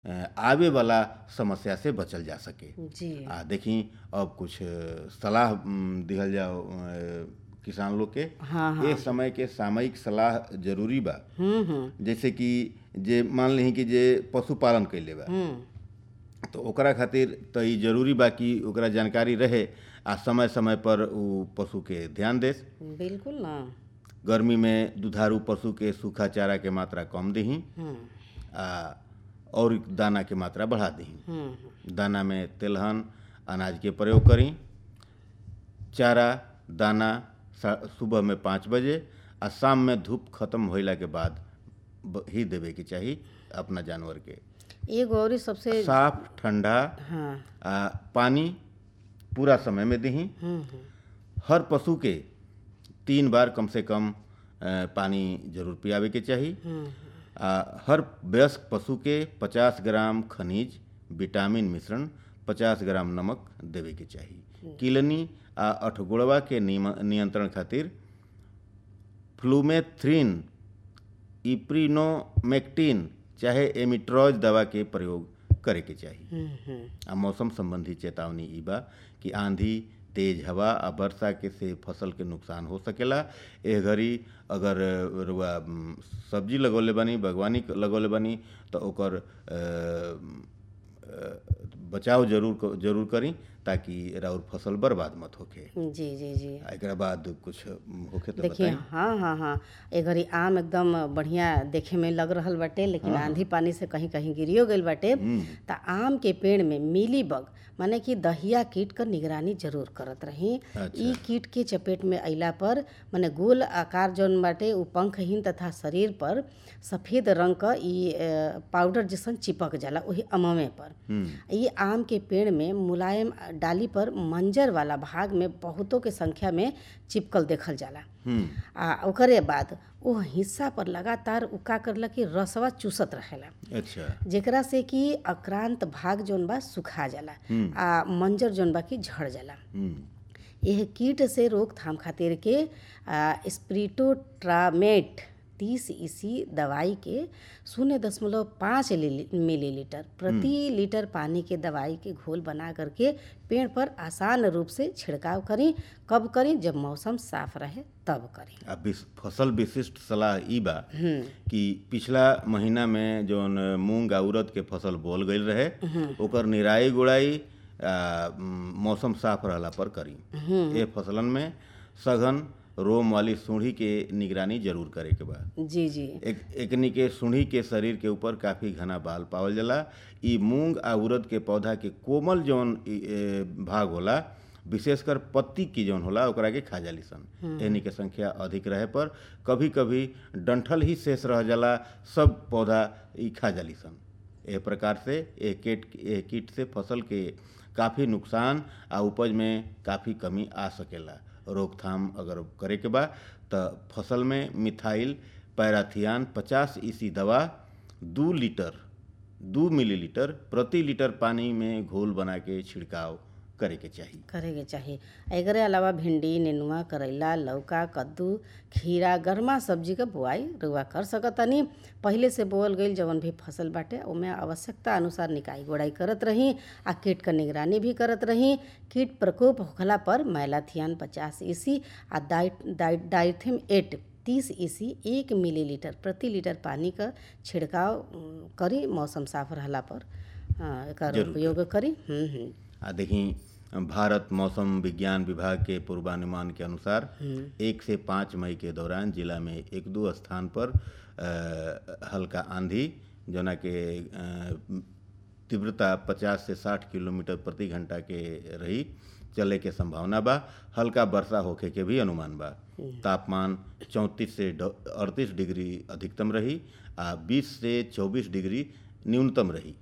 अ, आवे वाला समस्या से बचल जा सके जी आ देखी अब कुछ सलाह उम, दिहल जाओ अ, किसान लोग के हाँ हाँ ए समय के सामयिक सलाह जरूरी बा हम्म हम्म जैसे कि जे मान ली कि जे पशुपालन कैले बा हम्म तो ओकरा खातिर तो ई जरूरी बा कि ओकरा जानकारी रहे आ समय समय पर उ पशु के ध्यान देस बिल्कुल ना गर्मी में दुधारू पशु के सूखा चारा के मात्रा कम दही हम्म आ और दाना के मात्रा बढ़ा दही हम्म दाना में तेलहन अनाज के प्रयोग करी चारा दाना सा- सुबह में पाँच बजे आ शाम में धूप खत्म होइला के बाद ब- ही देवे के चाही अपना जानवर के एगो और सबसे साफ ठंडा हाँ आ पानी पूरा समय में दही हम्म हम्म हर पशु के तीन बार कम से कम अ, पानी जरूर पियावे के चाही हम्म आ हर वयस्क पशु के 50 ग्राम खनिज विटामिन मिश्रण 50 ग्राम नमक देवे के चाही किलनी आ अठगोड़वा के नियम- नियंत्रण खातिर फ्लूमेथ्रिन इप्रीनोमेक्टिन चाहे एमिट्रॉज दवा के प्रयोग करे के चाही हम्म हम्म आ मौसम संबंधी चेतावनी ई बा कि आंधी तेज हवा आ वर्षा के से फसल के नुकसान हो सकेला एह घड़ी अगर रुआ उम, सब्जी लगौले बानी बागवानी लगौले बानी तो ओकर अ, अ, बचाव जरूर क- जरूर करी ताकि राउर फसल बर्बाद मत होखे जी जी जी आ एकरा बाद कुछ उम, होखे तो देखिए बताई हाँ हाँ हाँ ए घड़ी आम एकदम बढ़िया देखे में लग रहल बाटे लेकिन आंधी पानी से कहीं कहीं गिरियो गईल बाटे त आम के पेड़ में मिली बग माने कि दहिया कीट क निगरानी जरूर करत रही ई कीट के चपेट में अइला पर माने गोल आकार जौन बाटे उ पंखहीन तथा शरीर पर सफेद रंग क ई अ, पाउडर जैसन चिपक जाला वही अममे पर ये आम के पेड़ में मुलायम डाली पर मंजर वाला भाग में बहुतों के संख्या में चिपकल देखल जाला हम्म आ ओकरे बाद वो हिस्सा पर लगातार उ का करला कि रसवा चूसत रहेला अच्छा जेकरा से कि अक्रांत भाग जौन बा सुखा जाला आ मंजर जौन बा कि झड़ जाला हम्म यह कीट से रोकथाम खातिर के आ, स्प्रिटोट्रामेट तीस ईसी दवाई के शून्य दशमलव पाँच मिलीलीटर प्रति लीटर पानी के दवाई के घोल बना करके पेड़ पर आसान रूप से छिड़काव करी कब करी जब मौसम साफ रहे तब करी आ विश- फसल विशिष्ट सलाह ई बा कि पिछला महीना में जौन मूंग आ उड़द के फसल बोल गईल रहे ओकर निराई गुड़ाई आ, म, मौसम साफ रहला पर करी ए फसलन में सघन रोम वाली सूढ़ी के निगरानी जरूर करे के बा जी जी एक एकनी के सूढ़ी के शरीर के ऊपर काफी घना बाल पावल जाला ई मूंग आ उड़द के पौधा के कोमल जौन ई, ए, भाग होला विशेषकर पत्ती की जौन होला ओकरा के खा जाली सन एहनी के संख्या अधिक रहे पर कभी कभी डंठल ही शेष रह जाला सब पौधा ई खा जाली सन एह प्रकार से ए कीट ए कीट से फसल के काफ़ी नुकसान आ उपज में काफ़ी कमी आ सकेला रोकथाम अगर करे के बा त फसल में मिथाइल पैराथियान 50 ईसी दवा दू लीटर दू मिलीलीटर प्रति लीटर पानी में घोल बना के छिड़काव करे के चाही करे के चाही एकरे अलावा भिंडी नेनुआ करैला लौका कद्दू खीरा गर्मा सब्जी के बुआई रुआ कर सकतनी पहिले से बोअल गईल जवन भी फसल बाटे ओमे आवश्यकता अनुसार निकाई गोड़ाई करत रही आ कीट क निगरानी भी करत रही कीट प्रकोप होखला पर मैलाथियान पचास ईसी आ डाइट डाइट डाइथिम एट तीस ईसी एक मिलीलीटर प्रति लीटर पानी क छिड़काव उम, करी मौसम साफ रहला पर हाँ, एकर उपयोग करी हम्म हम्म आ देखी भारत मौसम विज्ञान विभाग के पूर्वानुमान के अनुसार एक से पाँच मई के दौरान जिला में एक दो स्थान पर अ, हल्का आंधी जोना के अ, तीव्रता 50 से 60 किलोमीटर प्रति घंटा के रही चले के संभावना बा हल्का वर्षा होखे के भी अनुमान बा तापमान 34 से अड़तीस डिग्री अधिकतम रही आ 20 से 24 डिग्री न्यूनतम रही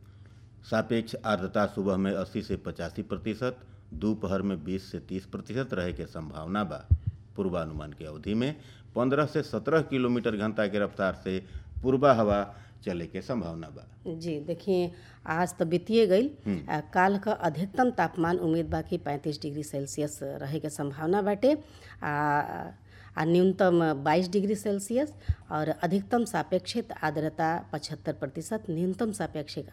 सापेक्ष आर्द्रता सुबह में 80 से पचासी प्रतिशत दोपहर में 20 से 30 प्रतिशत रहे के संभावना बा पूर्वानुमान के अवधि में 15 से 17 किलोमीटर घंटा के रफ्तार से पूर्वा हवा चले के संभावना बा जी देखिए आज तो बीतिए गई आ, काल का अधिकतम तापमान उम्मीद बा कि पैंतीस डिग्री सेल्सियस रहे के संभावना बाटे आ आ न्यूनतम 22 डिग्री सेल्सियस और अधिकतम सापेक्षिक आर्द्रता 75 प्रतिशत न्यूनतम सापेक्षिक